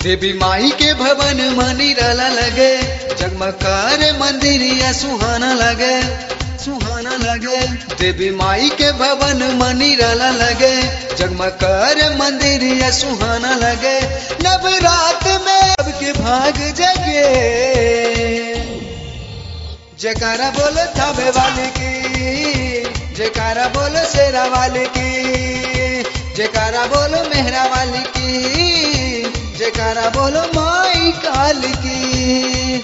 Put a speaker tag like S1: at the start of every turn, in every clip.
S1: देवी माई के भवन मनी रला लगे जगमकार मंदिरिया सुहाना लगे सुहाना लगे देवी माई के भवन मनी रला लगे जगमकार मंदिरिया सुहाना लगे नवरात में अब के भाग जगे जयकारा बोलो थावे वाले की जयकारा बोलो शेरा वाले की जयकारा बोलो मेहरा वाली की जयकारा बोलो माई काल की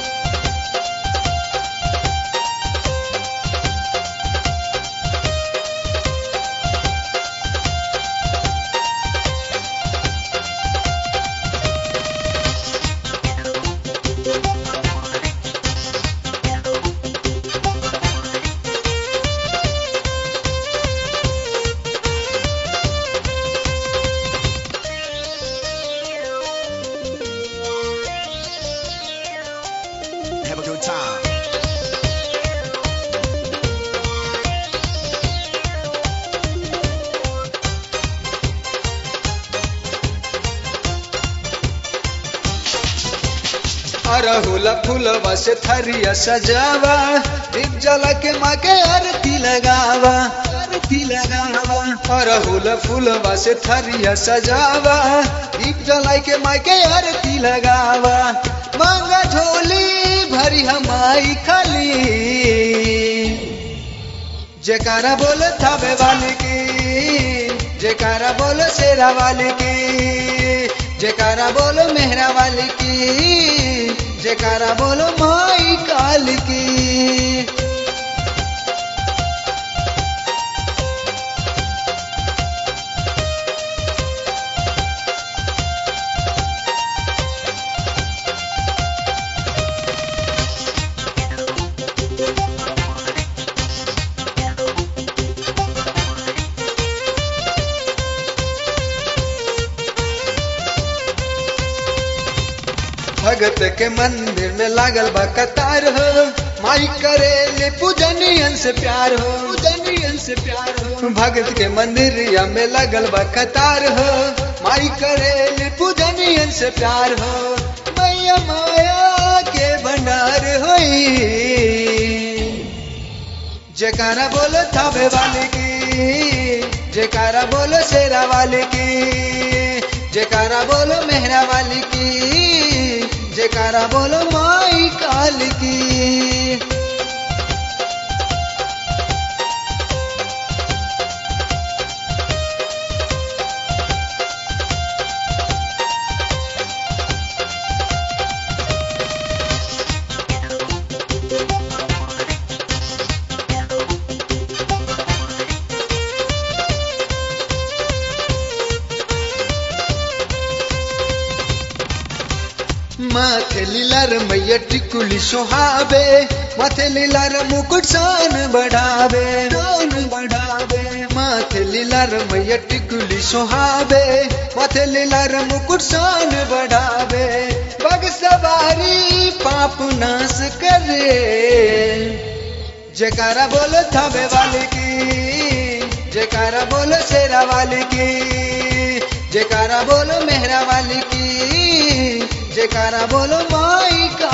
S2: Have a good time.
S1: अरहुल फूलवा से थरिया सजावा दीप जला के माँ के आरती लगावा आरती लगावा अरहुल फूलवा से थरिया सजावा दीप जला के माँ के आरती लगावा मांगा झोली भरी हमारी खाली जयकारा बोलो थावे वाले की जयकारा बोलो शेरा वाले की जयकारा बोलो मेहरा वाले की जयकारा बोलो माई काल की भगत के मंदिर में लागल बा कतार हो माई करेले पूजनियन से प्यार हो पूजनियन से प्यार हो भगत के मंदिर में लागल बा कतार हो माई करेले पूजनियन से प्यार हो मैया माया के भंडार होई जयकारा बोलो थावे वाले की जयकारा बोलो शेरा वाले की जयकारा बोलो मेहरा वाली की जयकारा बोलो माई काल की माथे लीलार मैया टिकुली सोहावे माथे लीलार मुकुट सान बढ़ावे सान बढ़ावे माथे लीलार मैया टिकुली सोहावे माथे लीलार मुकुट सान बढ़ावे बग सवारी पाप नाश करे जयकारा बोलो थावे वाले की जयकारा बोलो शेरा वाले की जयकारा बोलो मेहरा वाली की जयकारा बोलो माई का